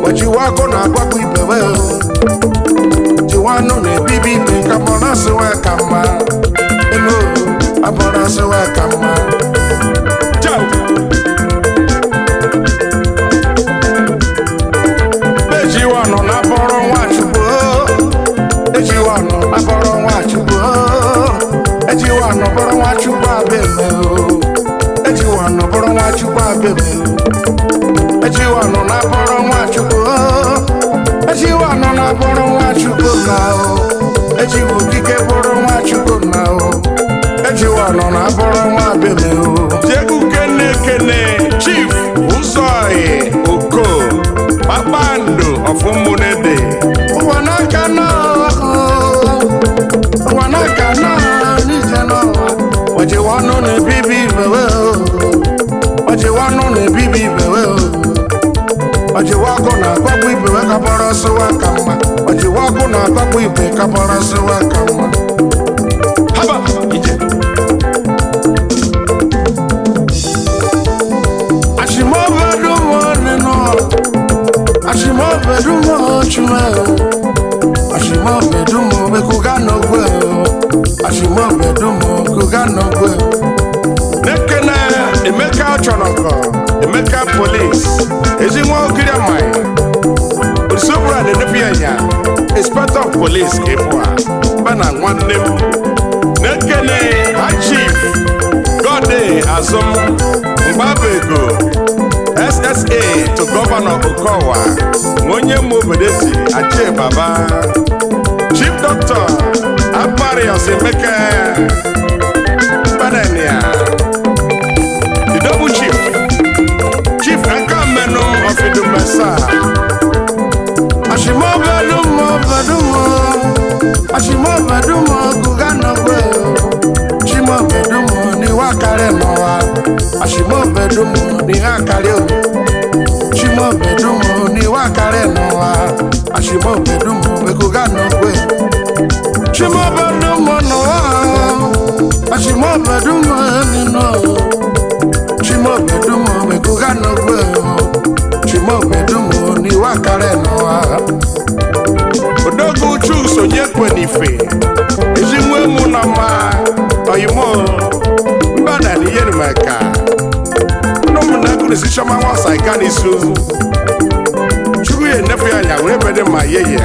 wejiwa ọkụ na-agwagbu ibewe jiwa anụ na-ebibi ibe ka mọrọ sịwa ka mma elu abọrọ sịwa ka mma Ciao. ejiwa ọnụ na-abọrọ nwachukwu ejiwa ọnụ na-abọrọ nwachukwu ejiwa ọnụ bọrọ nwachukwu abịa ejiwa ọnụ bọrọ nwachukwu abịa ejiwa ọnụ na-abọrọ nwachukwu ejiwa ọnụ na-abọrọ nwachukwu na o ejiwa okike bụrụ nwachukwu na o ejiwa ọnụ na-abọrọ nwa abịa o Jegu kene kene Chief Ụzọyi Oko Kpakpando Ọfụmụnede ụwa n'aka na ụwa n'aka na n'ije na ọjịwa ọnụ na-ebibi ibewe ọjịwa ọnụ na-ebibi ibewe ọjịwa ọkụ na-agbagbu ibewe ka bọrọ sịwa ka mma ọjịwa ọkụ na-agbagbu ibe ka bọrọ sịwa ka mma Haba ije Ashimobedumo nínú Ashimobedumo chume Ashimobedumo mekuga n'ogwe Ashimobedumo kuga n'ogwe Nekene Emeka Ọchọnọkọ Emeka Polis Ezi nwa ogiri amaghị Osobura na-enepi anya Inspector of Police ka ịbụ a Bana nwanne m Nekene Ha Chief Gode Azụm Mgbabego SSA to Governor Okowa nwa onye mụ obodo si Achie Baba Chief Doctor Aparios Emeka Banania The double chief Chief Akamenu of Idumesa Ashimobedumo bedumo Ashimobedumo kuga n'ogwe Ashimobedumo ni wakare n'ụwa Ashimobedumo ni akari o Ashimobedumo ni wakare n'ụwa Ashimobedumo mekuga n'ogwe Ashimobedumo n'ụwa Ashimobedumo nínú Ashimobedumo mekuga n'ogwe Ashimobedumo ni wakare n'ụwa Odogwu Chus Onyekwe Ezi nwa emu na mma Oyimo Mbada ni yeri maka Nomu na kuni si chama wasa ika ni su Chukwu ye nefu ya nya wure bede ma ye ye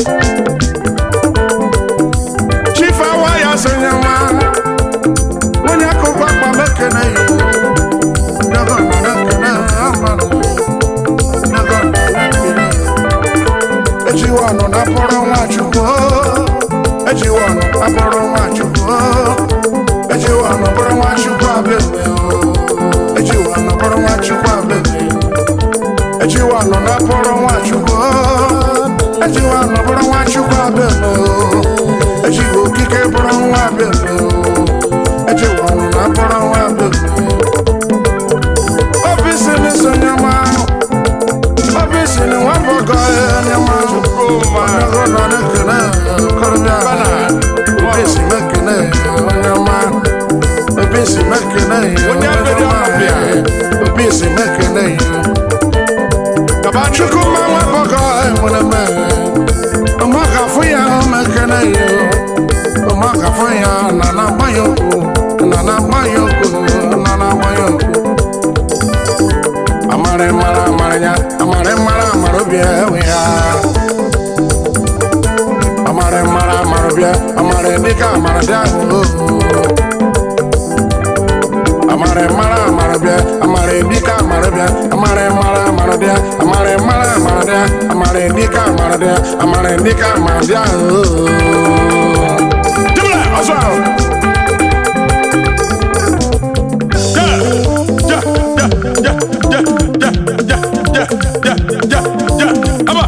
Chief awa ya so nyama Onye akụkọ akpa mekene yi Ndọgọ mekene amanụ Ndọgọ mekene Ejiwa ọnụ na bụrụ Nwachukwu Ejiwa ọnụ na bụrụ Nwachukwu Ejiwa ọnụ bụrụ Nwachukwu abịa Ejiwa ọnụ bụrụ Nwachukwu abịa Ejiwa ọnụ na bụrụ Nwachukwu Ejiwa ọnụ bụrụ Nwachukwu abịa Ejiwa okike bụrụ nwa abịa Ejiwa ọnụ na bụrụ nwa abịa Obi si n'iso nyama Obi si ni nwa bọgọ ya nyama Chukwuma Ọnọgọ nọ n'ekene kọrọbịa Bana Obi si mekene nyama Obi si mekene Onye abịrị ọnọbịa. Obi si mekene Kabani Chukwuma nwa bọgọ enwere me Ọmọ gafụ ya mekene yo Ọmọ gafụ ya na na-agba ya okwu Na na-agba ya okwu Na na-agba ya okwu Amara mara amara ya Amara mara amara obi ewe ya Amara mara amara obi Amara dịka amara dị ahụ Amara mara amara bịa Amara dịka amara bịa Amara mara amara bịa Amara mara amara bịa Amara dịka amara bịa Amara dịka amara bịa Dibla ọzọ ahụ Ja, ja, ja, ja, ja, ja, ja, ja, ja, ja, ja, Aba.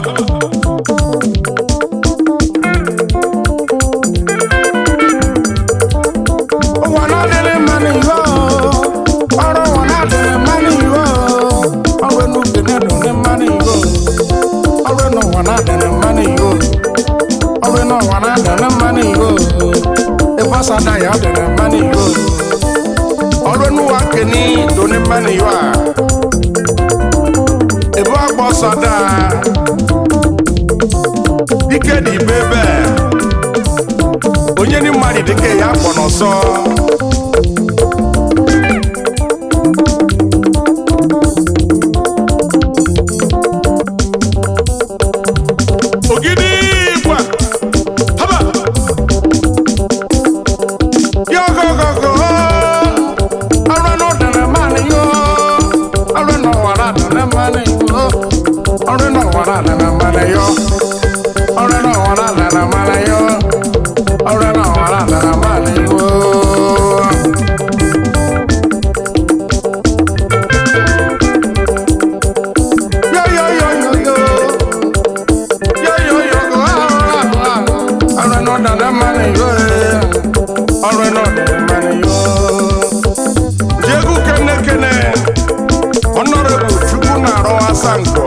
Ụwa na-adịrị mma n'ihe ọrụ ụwa na-adịrị mma n'ihe ọrụ n'ubi na-adịrị mma n'ihe ọrụ n'ụwa na-adịrị mma n'ihe ọrụ n'ụwa na-adịrị mma n'ihe ebe ọsada ya adịrị mma n'ihe ọrụ n'ụwa keni doni mma n'ihe a ebe ọgba ọsada dike dị ibe ebe onye ni mmadụ dike ya kpọ n'ọsọ ogidi igba haba yogogogo ọrụ n'ụdara mmanụ yo ọrụ n'ụwara dara mmanụ yo ọrụ n'ụwara dara mmanụ yo ọrụ n'ụwara dara mmanụ yo ọrụ n'ụwara dara mmanụ yo yo yo yo yo yo yo yo yo ọrụ n'ụdara mmanụ yo ọrụ n'ụdara mmanụ yo Diego Kene Kene, Honorable Chukwunaro Asanko,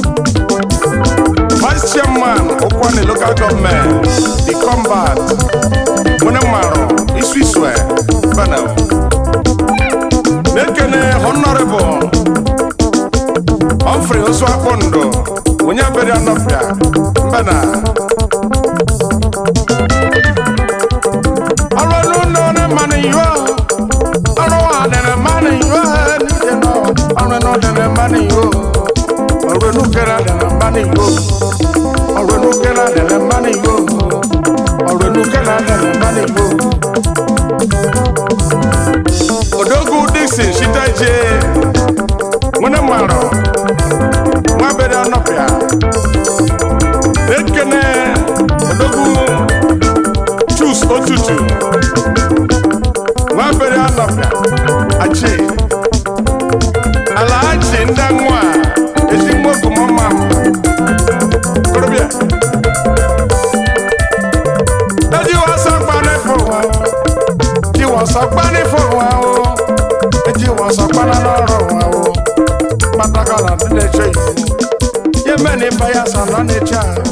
Vice Chairman, Okwane Local Government, The Combat, Munemaro, Iswiswe, Banel. Nekene Honorable Humphrey Oswakondo, Munyaberi Anofia, Mbana. Ọrụ n'ụlọ na mmanụ iwe ọrụ wa dere mmanụ iwe n'ije nọ ọrụ nọ dere mmanụ iwe ọrụ nukere dere mmanụ iwe ọrụ nukere dere mmanụ iwe ọrụ nukere dere mmanụ iwe odogwu dixon shitaje nwere mmarọ nwa bere ọnọpịa ekene odogwu chus otutu nwa bere ọnọpịa achi alahachi ndị nwa ezi nwoke mama korobịa eji wasa kpanị fụwa ji wasa kpanị fụwa o eji wasa kpanị n'ọrụ wa o kpatakala ndị na-eche iwu ihe mee na ife ya sa nọ na-eche ahụ